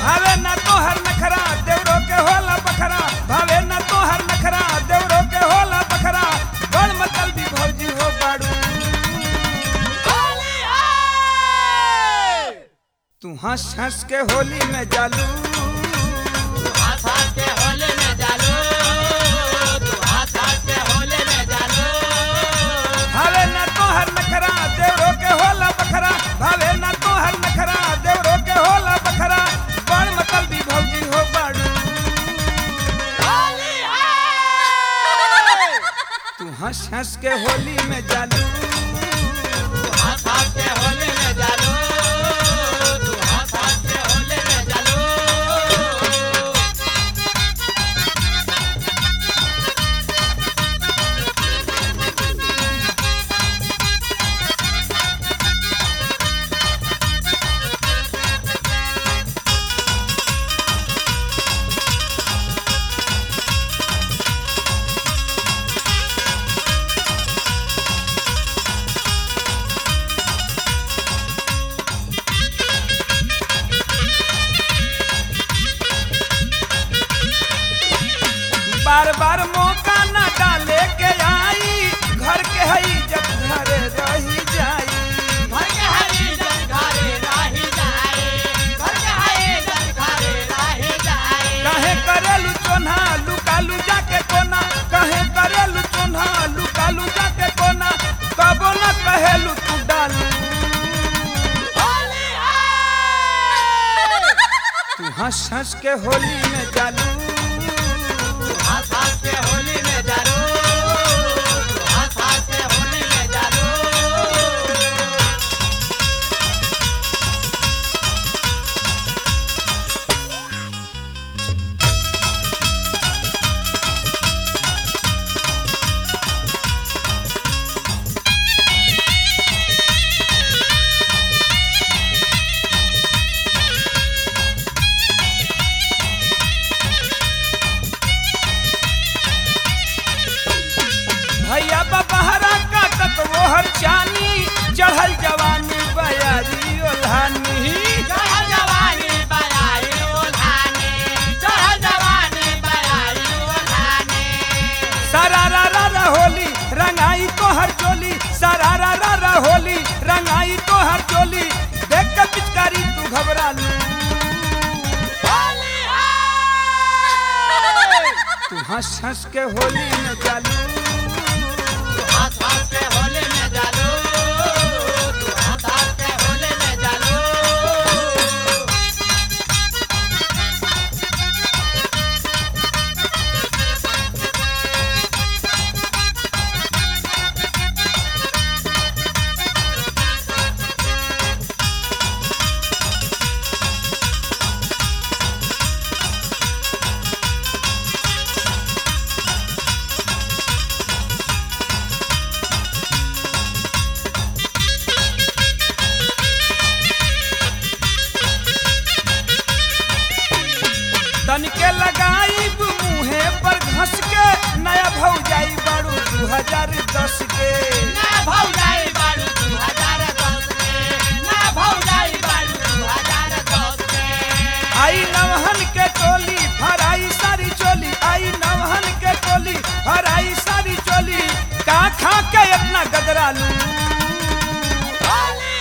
भावे ना तोहर नखरा देवरो के होला बखरा भावे ना तोहर नखरा देवरो के होला बखरा बड़ मतल भी भौजी हो बाड़ू तू हंस हंस के होली में जालू भावे ना तोहर नखरा देवरो के होला बखरा भावे ना तोहर नखरा देवरो के होला बखरा बड़ मतल भी भौजी हो बाड़ू तू हंस हंस के होली में जालू बार बार मौका न डाले के आई घर के हई जब घरे रही जाई कहे करेलू चोन्हा लुकालू जाके कोना कहे करेलू चोन्हा लुकालू जाके कोना कबो न कहेलू तू डालू तू हंस हंस के होली में जालू होली में जानो हाथ हाथ से होली में जानो भैया बबहरा काटत वो हर चानी चढ़ल जवानी बयारी ओल्हानी चढ़ल जवानी बयाई ओल्हाने चढ़ल जवानी बयाई ओल्हाने सारा रा रा रा होली रंगाई तो हर चोली सारा रा रा रा होली रंगाई तो हर चोली देख के पिचकारी तू घबरा लू होली तू हंस हंस के होली में चालू हाथ हाथ से होली में जानो तू हाथ हाथ से होली में जानो तन के लगाई मुहे पर घस के नया भौ जाई बारू दू हजार दस के ना भौजाई बारू दू हजार दस के ना भौजाई बारू दू हजार दस के आई नवहन के टोली फराई सारी चोली आई नवहन के टोली फराई सारी चोली का खा के इतना गदरालू होली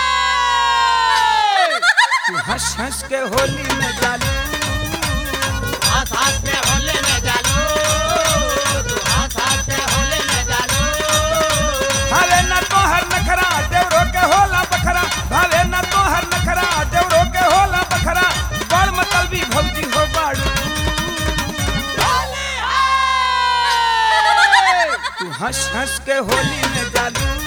तू हंस हंस के होली में जालू हाथ हाथ से होली में जानो तू हाथ हाथ से होली में जानो भावे न तोहर नखरा देवरो के होला बखरा भावे न तोहर नखरा देवरो के होला बखरा बड़ मतलबी भौजी हो बाड़ू होली तू हंस हंस के होली में जालू